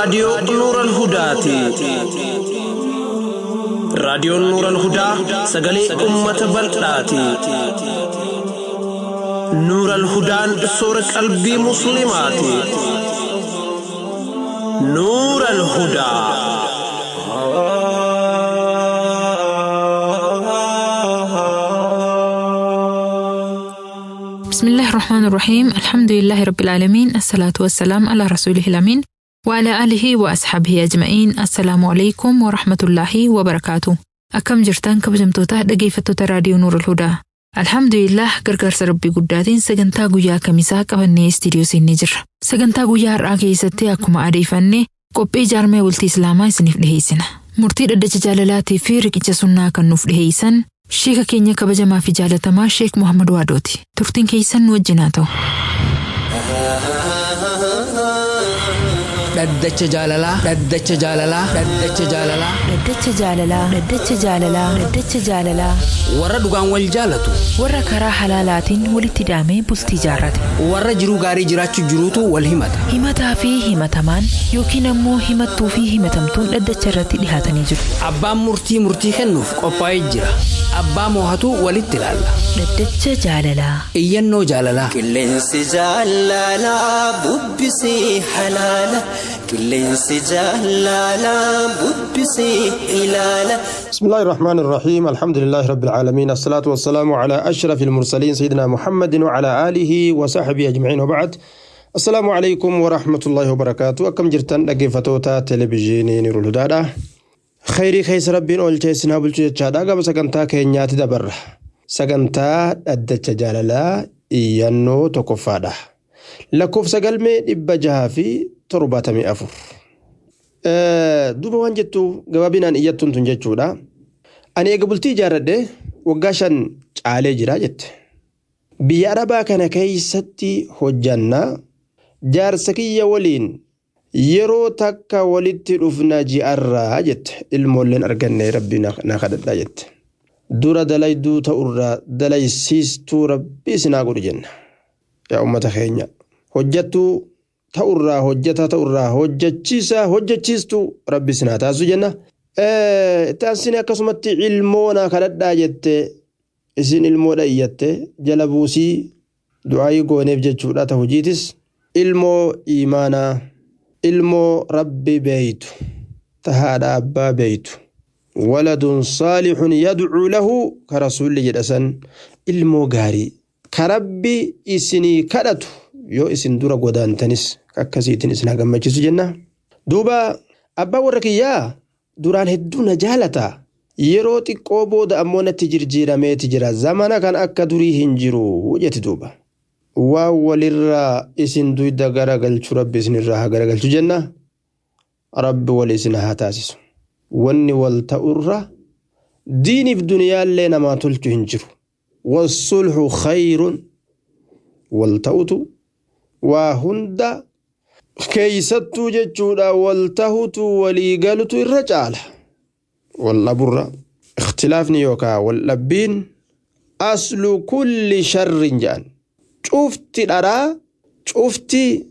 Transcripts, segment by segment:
raadiyoo Nuural Hudaati. Raadiyoon Nuural Hudaa sagalee uummata bal'aati. Nuural Hudaan soora qalbii Musliimaati. Nuural Hudaa. بسم الله الرحمن الرحيم الحمد لله رب العالمين الصلاة والسلام على رسوله الأمين وعلى آله وأصحابه أجمعين السلام عليكم ورحمة الله وبركاته أكم جرتان كبجمتوتا dhaggeeffattoota raadiyoo Nuur Hudaa Alhamdulillah gargaarsa rabbii guddaatiin sagantaa guyyaa kamisaa qabannee istiidiyoo seennee jirra. Sagantaa guyyaa har'aa keessatti akkuma adeeffanne qophii jaarmee bultii Islaamaa isiniif dhiheessina. Murtii dhaddacha jaalalaatii fi riqicha sunnaa kan nuuf dhiheessan Sheeka keenya kabajamaa fi jaalatamaa Sheek Muhammad Waadooti. Turtiin keessan nu wajjin haa ta'u. Dhaddacha jaalalaa. Dhaddacha jaalalaa. Dhaddacha jaalalaa. Dhaddacha jaalalaa. Dhaddacha jaalalaa. Dhaddacha jaalalaa. Warra dhugaan wal jaalatu. Warra karaa halaalaatiin walitti hidhamee bultii jaarrate. Warra jiruu gaarii jiraachuu jiruutu wal himata. Himataa fi himatamaan yookiin ammoo himattuu fi himatamtuun dhaddacha irratti dhihaatanii jiru. Abbaan murtii murtii kennuuf qophaa'ee jira. Abbaa moohatu walitti ilaalla. Dhaddacha jaalalaa. Iyyannoo jaalalaa. Qilleensi jaalalaa bubbisee halaala. Qilleensi jaalalaa bubbisee ilaala. بسم الله الرحمن الرحيم الحمد لله رب العالمين الصلاة والسلام على أشرف المرسلين سيدنا محمد وعلى آله وصحبه أجمعين وبعد السلام عليكم ورحمة الله وبركاته أكم جرتن لقفتوتا تلفزيوني نور الهدى خيري خيس ربين أولتي سنابل جادا قبل سكنتا كينياتي دبر سكنتا أدت جاللا إيانو تكفادا لكوف سقلمي إبجها في ترباتمي أفر duuba waan jettu gabaabinaan iyyattuun tun jechuudha. Ani eega bultii ijaarradhe waggaa shan caalee jira jette. Biyya Arabaa kana keessatti hojjannaa jaarsa kiyya waliin yeroo takka walitti dhufna ji'arraa jette ilmoolleen arganne rabbi na kadhadhaa jette. Dura dalayduu ta'urraa dalaysiistuu rabbi isinaa godhu jenna. Yaa uummata keenya hojjattuu ta'urraa hojjetaa ta'urraa hojjechiisaa hojjechiistuu rabbi sinaa taasisu jenna. Taasisni akkasumatti ilmoona kadhadhaa jette isin ilmoodha iyyatte jala buusii du'aayii gooneef jechuudha ta hojiitis ilmoo imaanaa ilmoo rabbi beeytu ta haadha abbaa beeytu waladun saalixun yadcuu lahu ka rasuulli jedha san ilmoo gaarii ka rabbi isinii kadhatu yoo isin dura godaantanis akkasiitiin isin gammachiisu jenna. Duuba abbaa warra kiyyaa duraan hedduu na jaalata. Yeroo xiqqoo booda ammoo natti jijjiirameeti jira. Zamana kan akka durii hin jiru jetti duuba. Waan walirraa isin duyda garagalchu rabbi isinirraa haa garagalchu jenna. Rabbi wal isin haa taasisu. Wanni wal ta'urra diiniif duniyaallee namaa tolchu hin jiru. Wasulxu khayrun wal ta'utu waa hunda keeysattuu jechuudha wal tahutu walii galutu irra caala wal dhaburra ikhtilaafni yookaa wal dhabbiin aslu kulli sharrin jedhan cufti dharaa cufti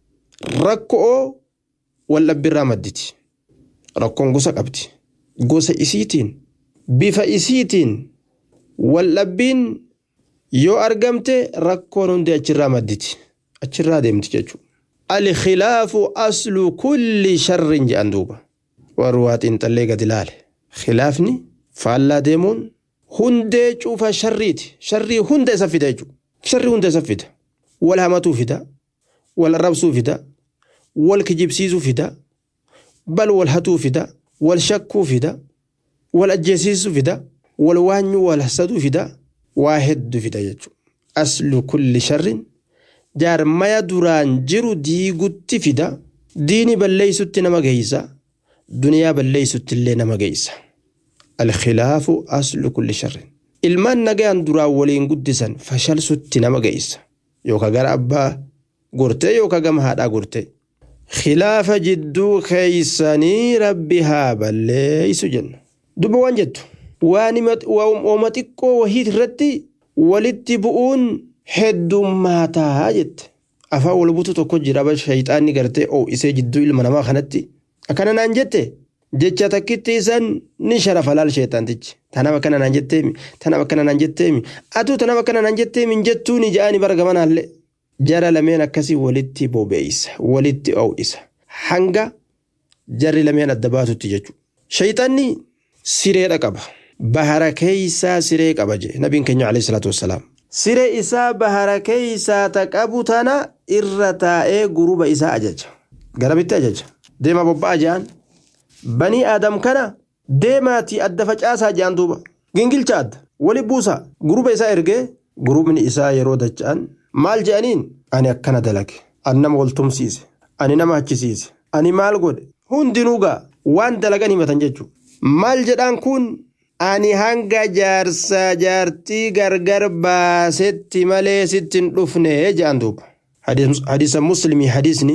rakko'oo wal dhabbirraa madditi rakkoon gosa qabdi gosa isiitiin bifa isiitiin wal dhabbiin yoo argamte rakkoon hundi achirraa madditi achirraa deemti jechuudha. Alkhilaafu aslu kulli sharrin jedhan duuba. Warri waa xiinxallee gadi ilaale. Khilaafni faallaa deemuun hundee cufa sharriiti. Sharrii hunda isa fida jechuudha. Sharrii hunda isa fida. Wal hamatuu fida. Wal arrabsuu fida. Wal kijibsiisuu fida. Bal wal hatuu fida. Wal shakkuu fida. Wal ajjeesiisuu fida. Wal waanyuu wal hasaduu fida. Waa hedduu fida jechuudha. Aslu kulli sharrin jaarmaya duraan jiru diigutti fida diini balleeysutti nama geeysa duniyaa balleeysutti illee nama geeysa alkhilaafu aslu kulli sharrin ilmaan nagayaan duraan waliin guddisan fashalsutti nama geeysa yooka gara abbaa gortee yooka gama haadhaa gortee khilaafa jidduu keeysanii rabbi haa balleeysu jenna duba waan jettu waan xiqqoo wahiit irratti walitti bu'uun heddummaataa jette afaan wal buutu tokko jira ba shayxaanni gartee oo'isee jidduu ilma namaa kanatti akkana naan jette jecha takkitti isan ni sharafa laal sheexaantichi tanaaf akkana naan jetteemi tanaaf akkana naan jetteemi atuu tanaaf akkana naan jetteemi hin jettuuni ja'ani bara gamanaallee jara lameen akkasii walitti bobeeysa walitti oo'isa hanga jarri lameen adda baatutti jechuudha. Shayxaanni sireedha qaba. Bahara keeysaa siree qaba jee nabiin keenya alayhi salaatu wassalaam. Siree isaa bahara keeysaa ta qabu tana irra taa'ee guruba isaa ajaja. Garamitti ajaja. Deema bobba'a jaan. Banii aadam kana deemaati adda facaasaa jaan duuba. Gingilcha adda. Wali buusa. Guruba isaa ergee gurubni isaa yeroo dacha'an maal je'aniin ani akkana dalage. Ani nama wal tumsiise. Ani nama hachisiise. Ani maal godhe. Hundinuu gaa waan dalagan himatan jechuudha. Maal jedhaan kun ani hanga jaarsaa jaartii gargar baasetti malee sitti hin dhufne jedhan duuba. Hadiisa muslimii hadiisni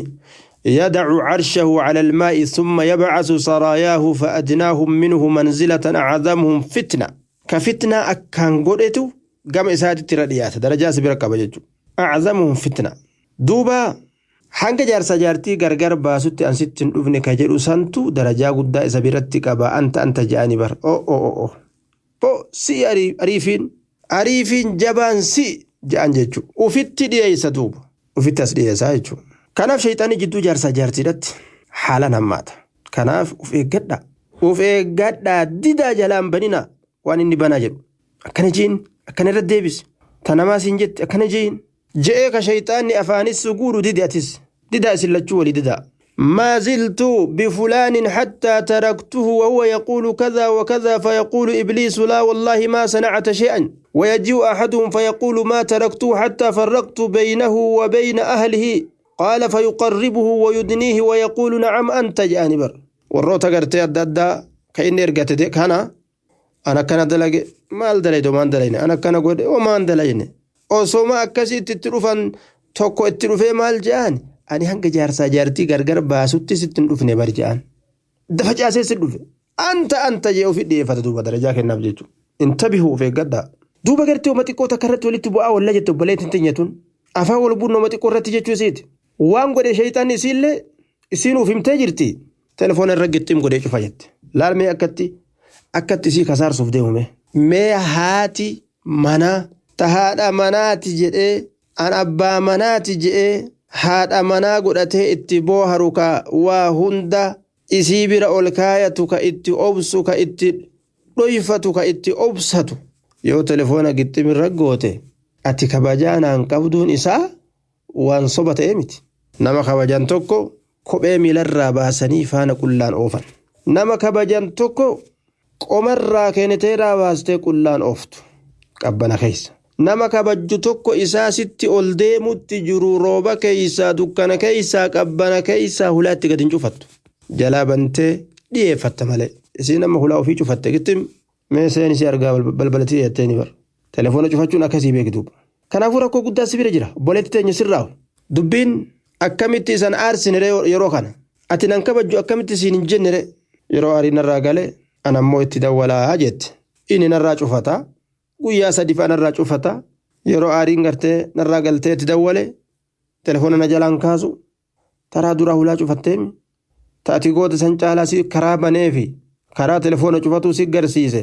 يدع عرشه على الماء ثم يبعث سراياه فأدناهم منه منزلة أعظمهم فتنة كفتنة أكان قرأتو قام إسادة ترديات درجة سبيرك بججو أعظمهم فتنة دوبا hanga jaarsa jaartii gargar baasutti an sitti hin dhufne ka jedhu santu darajaa guddaa isa biratti qaba anta anta je'anii bar o o o o si ariifiin ariifiin jabaan si je'an jechuudha ufitti dhiyeessa duuba ufitti as dhiyeessaa jechuudha kanaaf shayxaanii jidduu jaarsa jaartiidhatti haalaan hammaata kanaaf uf eeggadha uf eeggadha didaa jalaan banina waan inni banaa jedhu akkana jiin akkana irra deebisi tanamaas hin jette akkana jiin je'ee ka shayxaanni afaanis guudhu didi atis ددا سلتشو ولددا ما زلت بفلان حتى تركته وهو يقول كذا وكذا فيقول إبليس لا والله ما صنعت شيئا ويجيء أحدهم فيقول ما تركته حتى فرقت بينه وبين أهله قال فيقربه ويدنيه ويقول نعم أنت جانبر والروتا قرتي الددا كإني رقت ديك هنا أنا كان دلق ما دليدو ما دلين أنا كان قد وما دلين أوسوما أكسي تترفن توكو اترفي مال جاني ani hanga jaarsaa jaartii gargar baasutti sitti hin dhufne barja'an dafa caasee si dhufe anta anta jee ofi dhiyeeffata duuba darajaa kennaaf jechuudha intabihu of eeggadha duuba gartee oma xiqqoo takka irratti walitti bu'aa walla jette obboleettiin tinyatun afaan wal buunoo oma xiqqoo irratti jechuu isiiti waan godhe shayxaan isiillee isiin uf himtee jirti telefoona irra gixxiim godhee cufa jette laalmee akkatti akkatti isii kasaarsuuf deemume mee haati manaa tahaadha manaati jedhee an abbaa manaati jedhee haadha manaa godhatee itti booharu ka waa hunda isii bira ol kaayatu ka itti obsu ka itti dhoyfatu ka itti obsatu yoo telefoona gixximirra goote ati kabajaa naan qabduun isaa waan soba ta'e miti nama kabajan tokko kophee miilarraa baasanii faana qullaan oofan nama kabajan tokko qomarraa keeneteeraa baastee qullaan ooftu qabbana keessa nama kabajju tokko isaa sitti ol deemutti jiru rooba keeysaa dukkana keeysaa qabbana keeysaa hulaatti gad hin cufattu jalaa bantee dhiyeeffatta malee isii nama hulaa ofii cufatte gittim mee seen isii argaa balbalatti dhiyeetteeni bar telefoona cufachuun akkasii beektuuba kanaafuu rakkoo guddaa si bira jira obboleetti teenya sirraawu dubbiin akkamitti isan aarsinire yeroo kana ati nan kabajju akkamitti isiin hin jennire yeroo aarii narraa galee an ammoo itti dawwalaa jette inni narraa cufataa guyyaa sadi fa'a narraa cufata yeroo aariin gartee narraa galtee itti dawwale telefoona na jalaan kaasu taraa duraa hulaa cufatteemi taati goota san caalaa si karaa baneefi karaa telefoona cufatuu si garsiise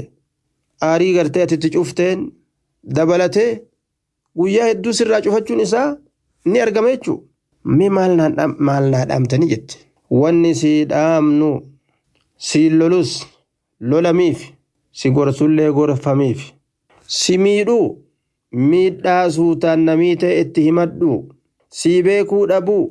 aarii gartee ati itti cufteen dabalatee guyyaa hedduu sirraa cufachuun isaa ni argama jechuu mi maal naa dhaamtanii jette wanni sii dhaamnu sii lolus lolamiif si gorsullee gorfamiif. si miidhuu miidhaa suutaan namii ta'e itti himadhu sii beekuu dhabuu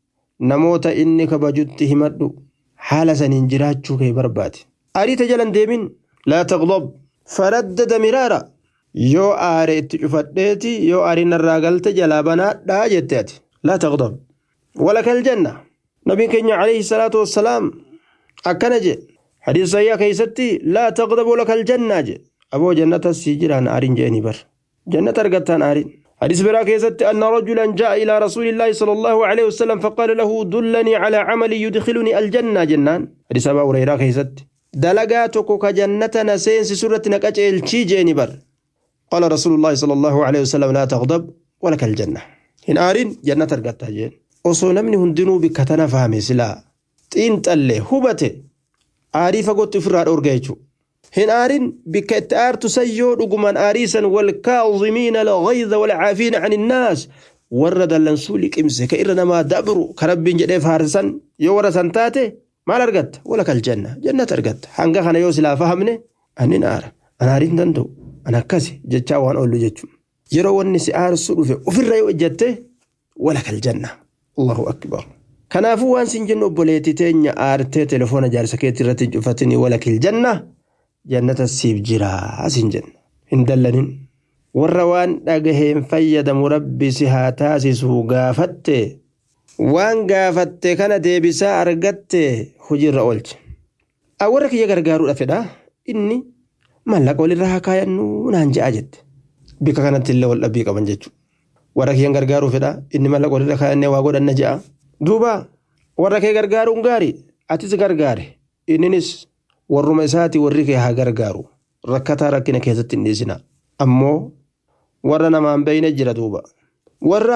namoota inni kabajutti himadhu haala saniin jiraachuu kee barbaade ariita jalan deemin laa taqdob faraddada miraara yoo aare itti cufadheeti yoo aariin narraa galte jalaa banaadhaa jette ati laa taqdob walakal janna nabiin keenya alayhi salaatu wassalaam akkana je hadiis sayyaa keeysatti laa taqdob walakal jannaa je aboo jannata sii jiraan aarin jeeni bar jannata argattaan aarin حديث براك يزت أن رجلا جاء إلى رسول الله صلى الله عليه وسلم فقال له دلني على عمل يدخلني الجنة جنان حديث أبا هريرة يزت دلقاتك كجنة نسين سورة نكاج الشي جيني بر قال رسول الله صلى الله عليه وسلم لا تغضب ولك الجنة hin aarin jannata argatta jeen osoo namni hundinuu bikka tana fahame silaa xiinxallee hubate aarii fagootti ofirraa dhoorga jechuudha. hin aarin bikka itti aartu sayyoo dhugumaan aariisan walkaazimiina alghayza walcaafiina can innaas warra dallansuu liqimse ka irra namaa dabru ka rabbiin jedhee faarsan yoo warra san taate maal argatta wala kal janna jannata argatta hanga kana yoo silaa fahamne anin aara an aariin danda'u an akkasi jechaa waan oollu jechuudha yeroo wanni si aarsu dhufe ofirra yoo ejjatte wala kal janna allahu akbar kanaafuu waan sin jennu obboleetti teenya aartee telefoona jaarsa keetti irratti hin cufatini wala kil janna jannata siif jiraa sin jenna hin dallanin warra waan dhagaheen fayyadamu rabbi si haa taasisuu gaafatte waan gaafatte kana deebisaa argatte hojiirra oolche warra kiyya gargaaruudha fedha inni mallaqa walirra haa kaayannu naan je'a jette bika kanatti illee wal dhabbii qaban jechuudha warra kiyyan gargaaruu fedha inni mallaqa walirra kaayannee waa godhanna je'a duuba warra kee gargaaruun gaari atis gargaare inninis warruma isaati warri kee haa gargaaru rakkataa rakkina keessatti hin dhiisina ammoo warra namaan beeyne jira duuba warra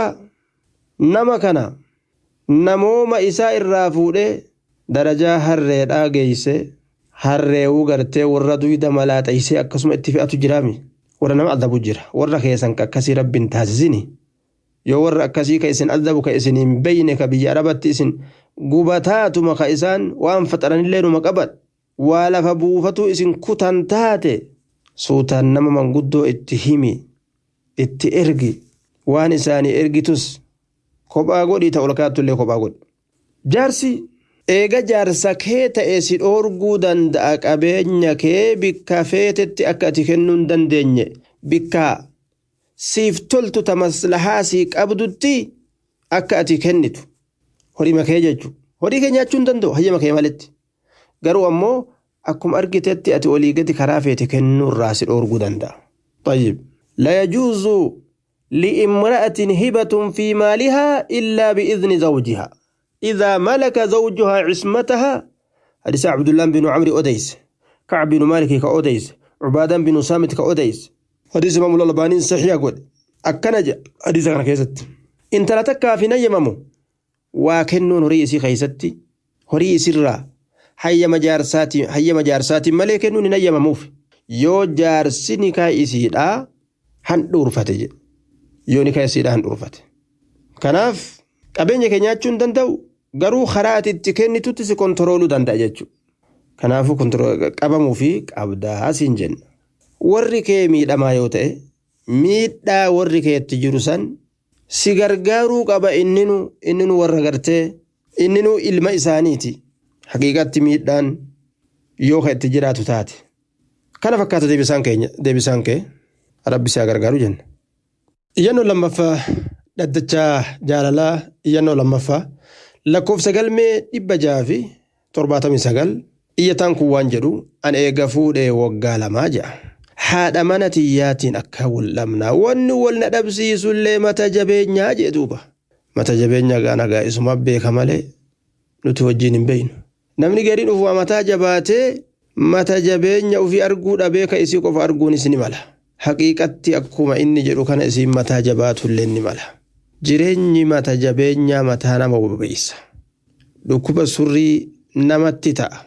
nama kana namooma isaa irraa fuudhee darajaa harreedhaa geeyse harreewuu gartee warra duyda malaaxeysee akkasuma itti fe'atu jiraami warra nama adabu jira warra keessan akkasii rabbiin taasisini yoo warra akkasii ka isin adabu ka isin hin beyne ka biyya arabatti isin gubataatuma ka isaan waan faxaranillee numa qaban waa lafa buufatu isin kutan taate suutaan nama manguddoo itti himi itti ergi waan isaanii ergitus kophaa godhii ta'u olkaatullee kophaa godhi jaarsi eega jaarsa kee ta'e si dhoorguu danda'a qabeenya kee bikka feetetti akka ati kennuu hin dandeenye bikka siif toltu ta maslahaa sii qabdutti akka ati kennitu horii makee jechuudha horii kee nyaachuu hin danda'u hayyama kee malitti garuu ammoo akkuma argitetti ati olii gadi karaa feete kennuu irraa si dhoorguu danda'a. طيب لا يجوز لامرأة هبة في مالها إلا بإذن زوجها إذا ملك زوجها عصمتها حديث عبد الله بن عمرو أديس كعب بن مالك كأديس عبادة بن سامت كأديس حديث إمام الألباني صحيح قول أكنج حديث كان كيست إن تلتك في نيممو وكنون رئيسي خيستي هريسي الرّا hayyama jaarsaatiin hayyama jaarsaatiin malee kennuun hin hayyamamuuf yoo jaarsi nikaa isiidhaa handhuurfate jedhe yoo nikaa isiidhaa handhuurfate kanaaf qabeenya kee nyaachuu hin danda'u garuu karaa ati itti kennitutti si kontirooluu danda'a jechuudha kanaafuu qabamuu fi qabdaa asiin jenna warri kee miidhamaa yoo ta'e miidhaa warri keetti jiru san si gargaaruu qaba inninu inninu warra gartee inninu ilma isaaniiti. haqiiqatti miidhaan yoo ka itti jiraatu taate kana fakkaata deebisaan keenya deebisaan kee rabbi si gargaaru jenna. Iyyannoo lammaffaa dhaddachaa jaalalaa iyyannoo lammaffaa lakkoofsa galmee dhibba jaha fi torbaatamii sagal iyyataan kun waan jedhu an eega fuudhee waggaa lamaa ja'a. Haadha mana tiyyaatiin akka wal'amnaa wanni wal na dhabsiisullee mata jabeenyaa jee duuba. Mata jabeenyaa gaanagaa isuma beeka malee nuti wajjin hin beeynu. namni gariin ufuma mataa jabaatee mata jabeenya ufii arguu dhabee ka isii qofa arguunis ni mala haqiiqatti akkuma inni jedhu kana isiin mataa jabaatullee ni mala jireenyi mata jabeenyaa mataa nama bobeeysa dhukkuba surrii namatti ta'a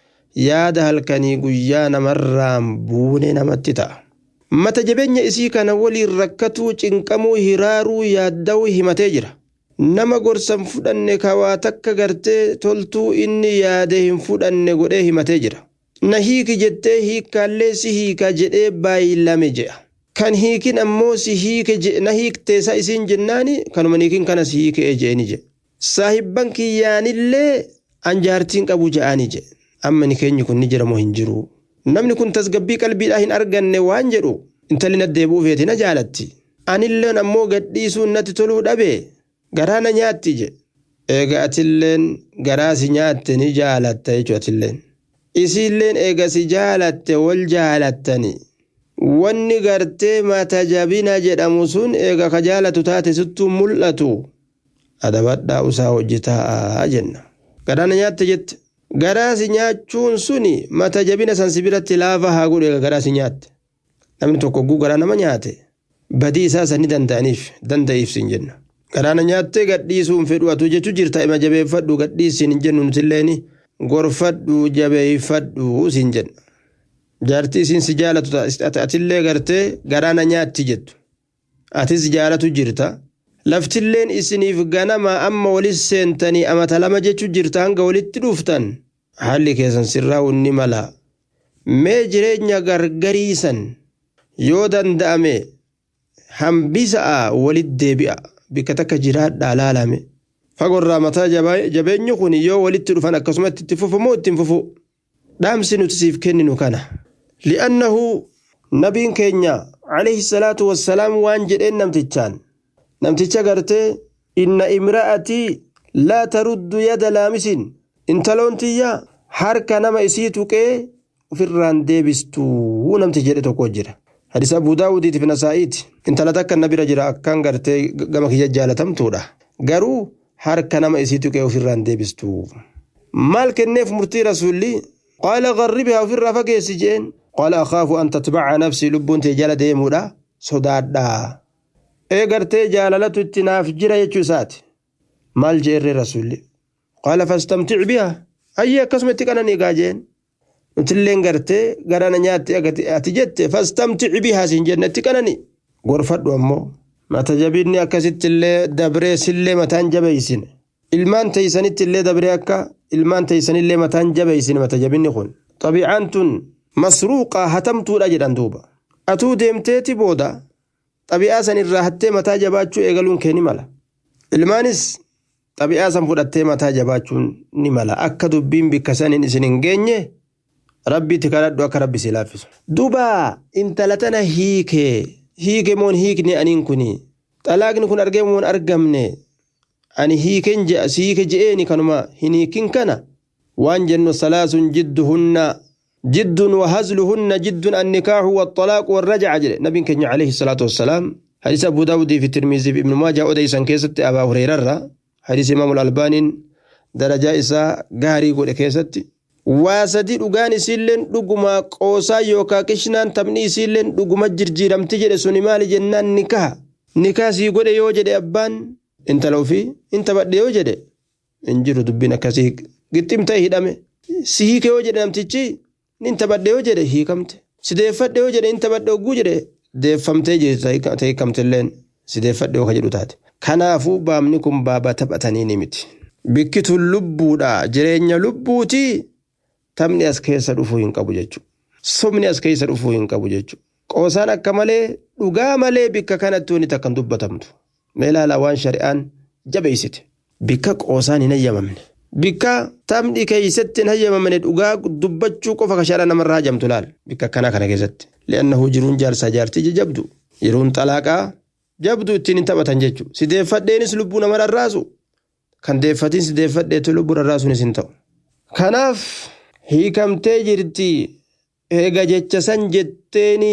yaada halkanii guyyaa namarraan buune namatti ta'a mata jabeenya isii kana waliin rakkatuu cinqamuu hiraaruu yaadda'uu himatee jira nama gorsan fudhanne kawaa takka gartee toltuu inni yaade hin fudhanne godhee himatee jira. Na hiiki jettee hiikkaallee si hiika jedhee baay'ilame jedha. Kan hiikin ammoo si hiike na hiikteessa isiin jennaani kanuma hiikin kana si hiikee jeeni jedhe. Saahibban kiyyaanillee anjaartiin qabu je'aani jedhe. Amma ni keenyi kun ni jira moo hin jiru. Namni kun tasgabbii qalbiidhaa hin arganne waan jedhu intalli na deebi'uu feeti na jaalatti. Anilleen ammoo gadhiisuun natti toluu dhabee. garaa na nyaatti je eega atilleen garaa si nyaatte ni jaalatta jechu atilleen isiilleen eega si jaalatte wal jaalattani wanni gartee mata jabina jedhamu sun eega ka jaalatu taate sittuu mul'atu adabadhaa usaa hojjetaa jenna garaa na nyaatte jette garaa si nyaachuun suni mata jabina san si biratti laafa haa godhu eega garaa si nyaatte namni tokko guu garaa nama nyaate badii isaa san ni danda'aniif danda'iif sin jenna garaana nyaattee gadhiisuun fedhu atu jechuu jirta ima jabeeffadhu gadhiisiin hin jennu nutilleen gorfadhu jabeeffadhu siin jenna jaartii isiin si jaalatu atillee gartee garaana nyaatti jettu atis jaalatu jirta laftilleen isiniif ganama amma walis seentanii amata lama jechuu jirta hanga walitti dhuftan haalli keessan sirraa'uun ni mala mee jireenya gargariisan yoo danda'ame hambisa'a walit deebi'a bikka takka jiraadhaa laalame fagorraa mataa jabeenyi kun yoo walitti dhufan akkasumatti itti fufu moo ittiin fufu dhaamsi nuti siif kenninu kana li'annahu nabiin keenya alayhi salaatu wassalaam waan jedheen namtichaan namticha gartee inna imra'atii laa taruddu yada laamisin intaloon tiyya harka nama isii tuqee ofirraan deebistuu namti jedhe tokko jira hadisa abuu daawudiitiif nasaa'iiti intala takka na bira jira akkaan gartee gama kiyya jaalatamtuudha garuu harka nama isii tuqee ofirraan deebistuu maal kenneef murtii rasuulli qaala garribihaa ofirraa fageessi jeen qaala akhaafu an tatbaca nafsii lubbuun tee jala deemuudha sodaadhaa ee gartee jaalalatu itti naaf jira jechuu isaati maal jeerre rasuulli qaala fastamtic biha ayyee akkasuma itti qananii gaa jeen nutilleen gartee garana nyaatti ati jette fastamtic bihaa siin jenne itti qananii gorfadhu ammoo mata jabinni akkasitti illee dabree sillee mataan jabeeysine ilmaan teeysanitti illee dabree akka ilmaan teeysanillee mataan jabeeysine mata jabinni kun xabiicaan tun masruuqaa hatamtuudha jedhan duuba atuu deemteeti booda xabi'aa san irraa hattee mataa jabaachuu eegaluun kee ni mala ilmaanis xabi'aa san fudhattee mataa jabaachuun ni mala akka dubbiin bikka saniin isin hin geenye rabbiitti kadhadhu akka rabbi si laaffisu duuba intala tana hiikee hiike moon hiikne aniin kuni xalaaqni kun argee moon argamne ani hiiken si hiike je'eeni kanuma hin hiikin kana waan jennu salaasun jidduhunna jiddun wahazluhunna jiddun annikaahu waxalaaqu warrajaca jedhe nabiin keenya alayhi salaatu wassalaam hadisa abu daawudii fi tirmiizii fi ibnu maajaa odeysan keessatti abaa hureerarra hadisa imaamu albaaniin darajaa isaa gaarii godhe keessatti waa sadii dhugaan isiilleen dhuguma qoosaa yookaa qishnaan taphni isiilleen dhuguma jirjiiramti jedhe suni maali jennaan nikaha nikaa sii godhe yoo jedhe abbaan intala ofii in taphadhe yoo jedhe hin jiru dubbiin akkasii gixxim ta'e hidhame si hiike yoo jedhe namtichi nin taphadhe yoo jedhe hiikamte si deeffadhe yoo jedhe in taphadhe ogguu jedhe deeffamtee jirti ta'e hiikamtilleen si deeffadhe yoo ka jedhu taate kanaafuu baamni kun baaba taphatanii ni miti bikki tun lubbuudha jireenya lubbuutii taphni as keessa dhufuu hin qabu jechuudha. Sobni as keessa dhufuu hin qabu jechuudha. Qoosaan akka malee dhugaa malee bikka kanatti wanti takkan dubbatamtu. Mee ilaalaa waan shari'aan jabeessite. Bikka qoosaan hin hayyamamne. Bikka taphni keessatti hin hayyamamne dhugaa dubbachuu qofa ka shari'a namarraa hajamtu laal. Bikka akkanaa kana keessatti. Li'annahu jiruun jaarsaa jaartii jajabdu. Yeroon xalaaqaa jabdu ittiin hin taphatan jechuudha. Si deeffadheenis lubbuu nama rarraasu. Kan deeffatiin si deeffadheetu lubbuu rarraasuunis hin ta'u. Kanaaf hiikamtee jirti eega jecha san jetteeni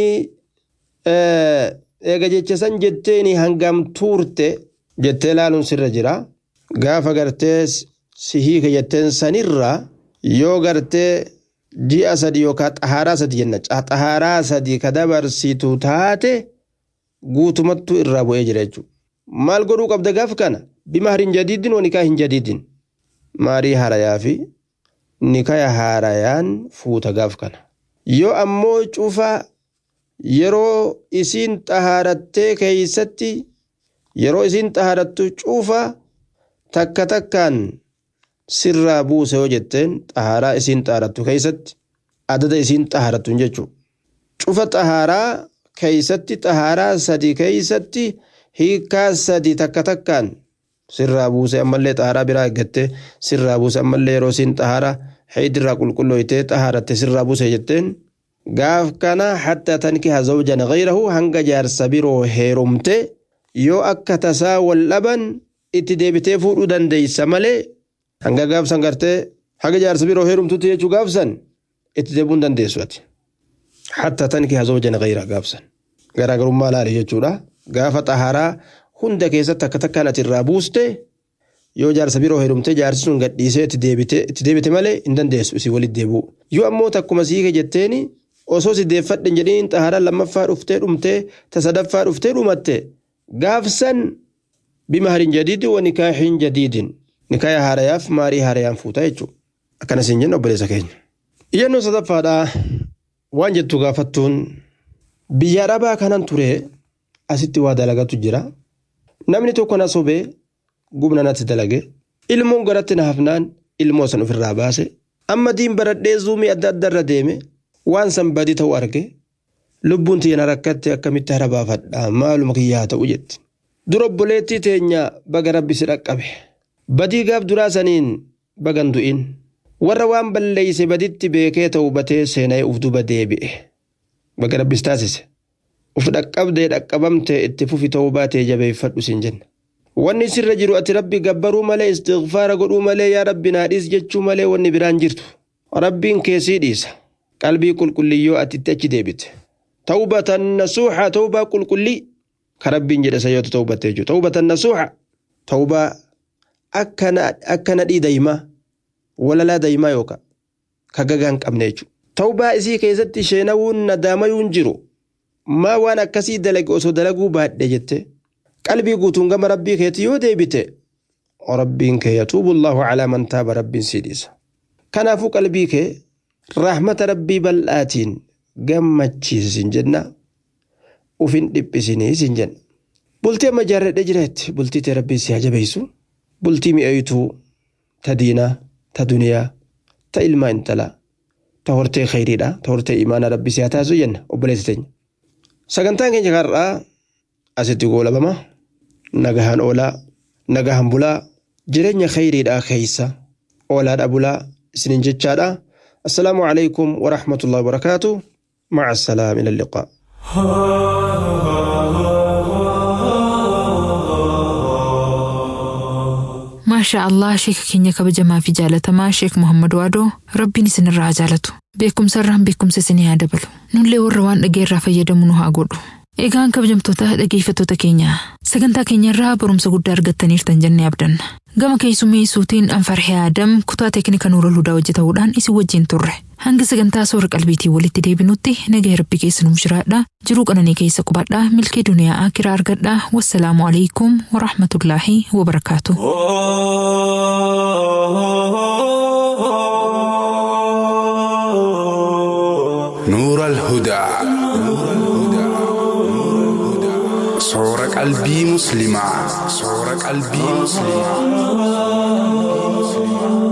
eega jecha san jetteeni hangam tuurte jettee laaluun sirra jira gaafa gartee si hiike jetteen sanirra yoo gartee ji'a sadi yookaan xahaaraa sadi jenna xahaaraa sadi ka dabarsitu taate guutumattuu irraa bu'ee jira jechuudha. Maal godhuu qabda gaaf kana bima hin jadiidin wanikaa hin jadiidin maarii harayaa fi nikaya haarayaan fuuta gaaf kana yoo ammoo cufa yeroo isiin xahaarattee keeysatti yeroo isiin xahaarattu cufa takka takkaan sirraa buuse yoo jetteen xahaaraa isiin xahaarattu keeysatti adada isiin xahaarattu jechuu cufa xahaaraa keeysatti xahaaraa sadi keeysatti hiikaa sadi takka takkaan sirraa buuse ammallee xahaaraa biraa eeggatte sirraa buuse ammallee yeroo isiin xahaaraa haydirraa qulqullooytee xahaaratte sirraa buuse jetteen gaaf kana hatta tankiha zawjan gayrahu hanga jaarsa biroo heerumte yoo akka tasaa wal dhaban itti deebitee fuudhuu dandeeysa malee hanga gaafsan gartee haga jaarsa biroo heerumtutti jechuu gaafsan itti deebuun dandeessu ati hatta tankiha zawjan gayra gaafsan garaagarummaa laali jechuudha gaafa xahaaraa hunda keessatti akka takkaan ati irraa buuste yoo jaarsa biroo heerumte jaarsi sun gadhiisee itti deebite malee hin dandeessu isii walitti deebi'u yoo ammoo takkuma siike jetteeni osoo si deeffadhe jedhiin xaharaa lammaffaa dhuftee dhumtee ta sadaffaa dhuftee dhumatte gaafsan bimaharin jadiidin wa nikaahin jadiidin nikaaya haarayaaf maarii haarayaan fuuta jechuudha akkana siin jenna obboleessa keenya. Iyyannoo sadaffaadhaa waan jettu gaafattuun biyya arabaa kanan ture asitti waa dalagatu jira namni tokko na sobee gubna natti dalage ilmoon garatti na hafnaan ilmoo san ofirraa baase amma diin baradhee zuumii adda adda irra deeme waan san badii ta'u arge lubbuun tiyya na rakkatte akkamitti hara baafadha maaluma kiyyaa ta'u jetti dura obboleettii teenya baga rabbi si dhaqqabe badii gaaf duraa saniin bagan du'in warra waan balleeyse baditti beekee ta'u batee seena'ee uf duba deebi'e baga rabbis taasise uf dhaqqabdee dhaqqabamtee itti fufi ta'uu baatee jabeeffadhu sin jenna wanni sirra jiru ati rabbi gabbaruu malee istighfaara godhuu malee yaa rabbi naadhiis jechuu malee wanni biraan jirtu rabbiin keessii dhiisa qalbii qulqulliyyoo ati itti achi deebite tawbatan nasuuxa tawbaa qulqullii ka rabbiin jedhe sayyoota tawbattee jiru tawbatan nasuuxa tawbaa akka nadhii daa'imaa walalaa daa'imaa yookaan ka gagaa hin qabne jechuudha tawbaa isii keessatti sheenawuun nadaamayuun jiru maa waan akkasii dalage osoo dalaguu baadhe jette qalbii guutuun gama rabbii keetti yoo deebite rabbiin kee yatuubu allahu calaa man taaba rabbiin sii dhiisa kanaafuu qalbii kee rahmata rabbii bal'aatiin gammachiisi sin jenna ufin dhiphisinii sin jenna bultii amma jaarradhe jireetti bultii tee rabbiin si hajabeessu bultii mi'eeytuu ta diinaa ta duniyaa ta ilmaa intalaa ta hortee khayriidha ta hortee imaana rabbi si haa taasisu jenna obboleessi teenya sagantaan keenya har'aa asitti goolabama nagahaan oolaa nagahaan bulaa jireenya khayriidhaa keeysa oolaadha bulaa isinin jechaadha assalaamu calaykum warahmatullahi wabarakaatu maca assalaam ila alliqaa maashaa allah sheeka keenya kabajamaa fi jaalatamaa sheek muhammad waadoo rabbiin isinirraa haa jaalatu beekumsarraan beekumsa isinii haa dabalu nullee warra waan dhageerraa fayyadamu nu haa godhu egaan kabajamtoota dhageeffattoota keenya sagantaa keenyarraa barumsa guddaa argattaniirtan jennee abdanna gama keessummeessuutiin anfarhee aadam kutaa teeknika nuura ludaa hojjetamuudhaan isin wajjin turre hanga sagantaa soora qalbiitiin walitti deebinutti nagaa rabbi keessa nuuf jiraadha jiruu qananii keessa qubadhaa milkii duniyaa akiraa argadhaa wassalaamu alaikum warahmatullaahi wabarakaatu. نور الهدى صور قلبي مسلمة صور قلبي مسلمة